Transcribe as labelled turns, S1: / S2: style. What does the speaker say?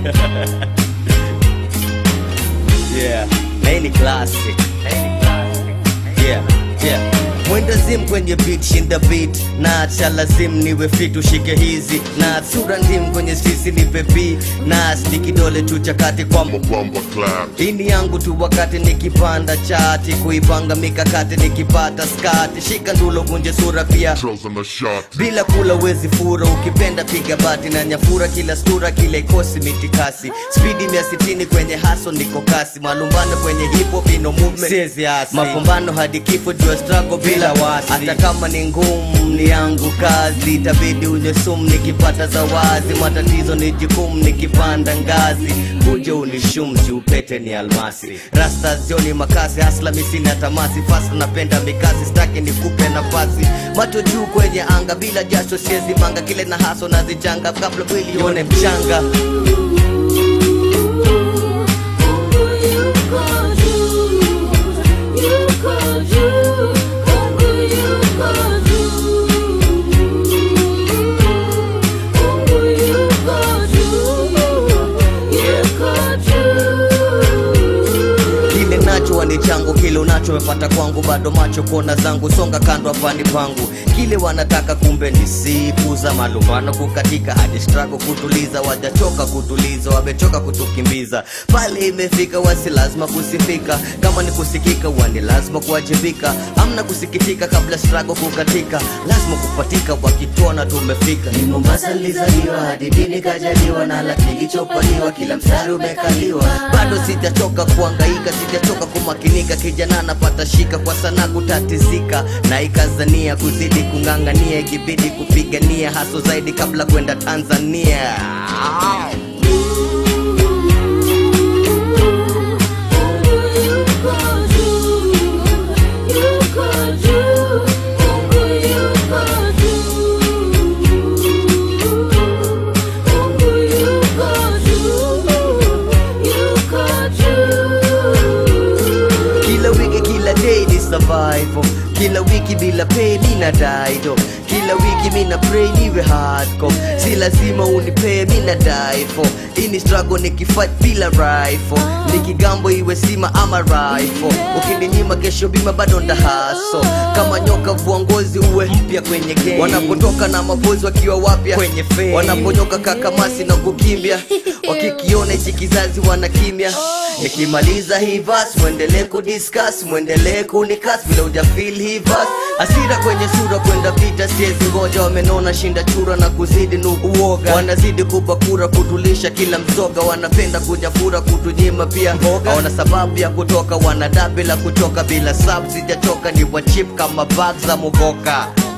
S1: yeah na hii ni classic yeah yeah mwenda zim kwenye beat shinda beat na acha lazim niwe fit ushike hizi na sura ndim kwenye sisi ni pepi na ni kidole tu chakati kwa
S2: Bumper clap.
S1: ini yangu tu wakati nikipanda chati kuipanga mikakati nikipata skati shika ndulo kunje sura pia
S2: Trills on the shot.
S1: bila kula wezi fura ukipenda piga bati na nyafura kila stura kila ikosi mitikasi spidi mia sitini kwenye haso niko kasi malumbano kwenye hipo vino movement siezi asi mapambano hadi kifo jua struggle bila wasi hata kama ni ngumu ni yangu kazi itabidi unywe sumu nikipata zawazi matatizo ni jukumu nikipanda ngazi kuja unishumji upete ni almasi rasta zioni makasi hasla misina tamasi fasa napenda mikasi staki nikupe nafasi macho juu kwenye anga bila jasho siezi manga kile na haso nazichanga kabla mwili ione mchanga kile nacho wani changu kile unacho wepata kwangu bado macho kona zangu songa kando afani pangu kile wanataka kumbe ni siku za malumbano kukatika hadi struggle kutuliza wajachoka kutuliza wamechoka kutukimbiza pale imefika wasi lazima kusifika kama ni kusikika wani lazima kuwajibika amna kusikitika kabla struggle kukatika lazima kupatika wakituona tumefika ni mombasa nilizaliwa hadi dini kajaliwa na la kilichopaliwa kila mstari umekaliwa bado sijachoka kuangaika sijachoka kumakinika kijana napata shika kwa sana kutatizika na ikazania kuzidi kung'ang'ania ikibidi kupigania haso zaidi kabla kwenda tanzania kila wiki kila day ni survival kila wiki bila pay mina daido kila wiki mina pray niwe hardcore si lazima unipee mina daifo ini struggle nikifight bila rifle nikigambo iwe sima ama rifle ukininyima kesho bima bado ndahaso kama nyoka vua ngozi uwe mpya kwenye game wanapotoka na mabozi wakiwa wapya kwenye fame wanaponyoka kakamasi na kukimbia wakikiona hichi kizazi wanakimya nikimaliza hii verse mwendelee kudiscuss mwendelee kunikas vile ujafil hii verse asira kwenye sura kwenda vita siezi ngoja wamenona shinda chura na kuzidi nuuoga wanazidi kupakura kutulisha kila mzoga wanapenda kujafura kutunyima pia mboga wana sababu ya kutoka wanada bila kuchoka bila sab sijachoka ni wachip kama bag za mugoka